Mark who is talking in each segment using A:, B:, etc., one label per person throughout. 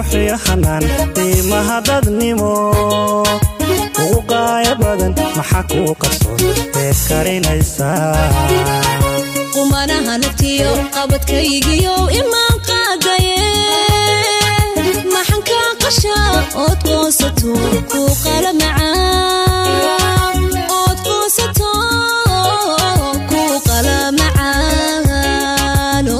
A: quruxiyo xanaan qiimaha dadnimo ugu qaaya badan maxaa kuu qarsoon beed karinaysaa
B: qumanaha naftiyo qabadkaygiyo imaan qaadaye maxan kaa qasha ood qoonsato kuu qala macaan ood qoonsato kuu qala macaano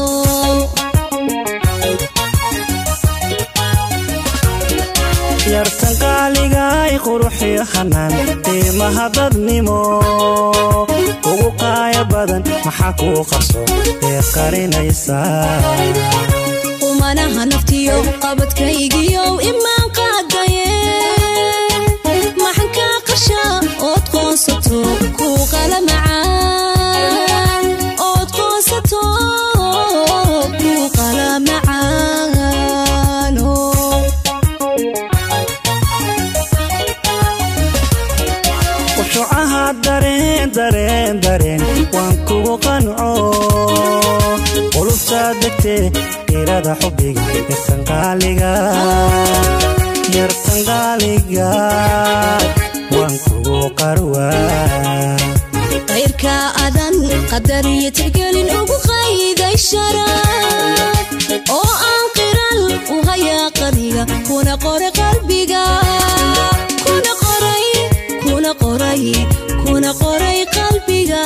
A: yartan qaaligaay quruxiyo xanaan qiimaha dadnimo ugu qaaya badan maxaa kuu qarsoon beed karinaysaa
B: qumanaha naftiyo qabadkaygiyo imaan qaadaye maxan kaa qasha ood qoonsato kuu qala macaan ood qoonsato kuu qala macaano
A: qushucaha dareen dareen dareen waan kugu qanco qulubtaa degtee irada xubbiga yartan qaaliga yartan qaaliga waan kugu qarwaa
B: qayrka adan qadar iyo tixgelin ugu qayday sharaf oo aan qiral u hayaa qaniga kuna qoray qalbiga kuna qoray kuna qoray kuna qoray qalbiga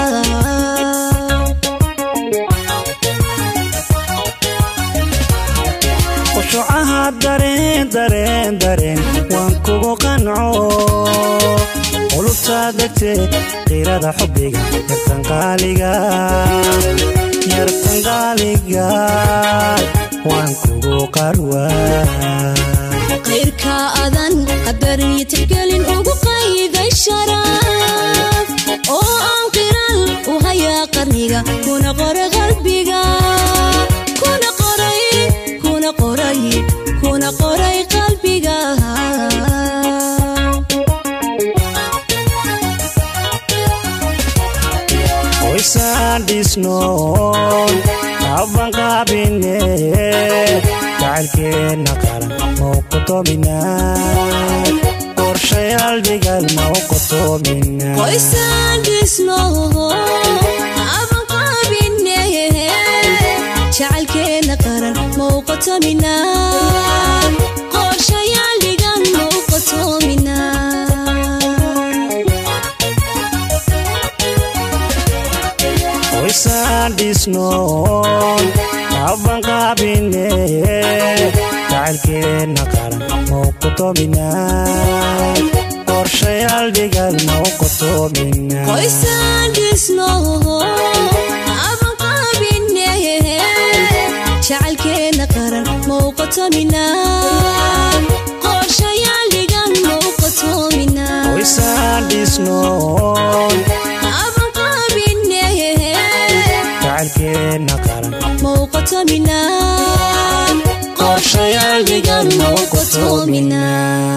A: qushucaha dareen dareen dareen waan kugu qanco qulubtaa degtee qirada xubbiga yartan qaaliga yartan qaaliga waan kugu qarwaa
B: qayrka adan qadar iyo tixgelin ugu qayday sharaf oo aan qiral u hayaa qarniga kuna qoray qalbiga kuna qoray kuna qoray kuna qoray qalbiga
A: qoysaan dhisno abban qaabine jacaylkeenna qaran mau qotomina qorshayaal dhigal mau qotomina
B: qoysaan dhisno aban qaabine jacaylkeena qaran mauqotomina qorshayaal dhigan mauqotomina
A: qoysaan dhisno abban qaabine jacaylkeenna qaran mau qotomina qorshayaal dhigal mau qotomina
B: qoysaan dhisno aban qaabine jacaylkeena qaran mauqotomina qorshayaal dhigan mauqotomina
A: qoysaan dhisno
B: aban qaabine
A: jacaylkeenna qaran
B: mauqotomina qorshayaal dhigan mauqotomina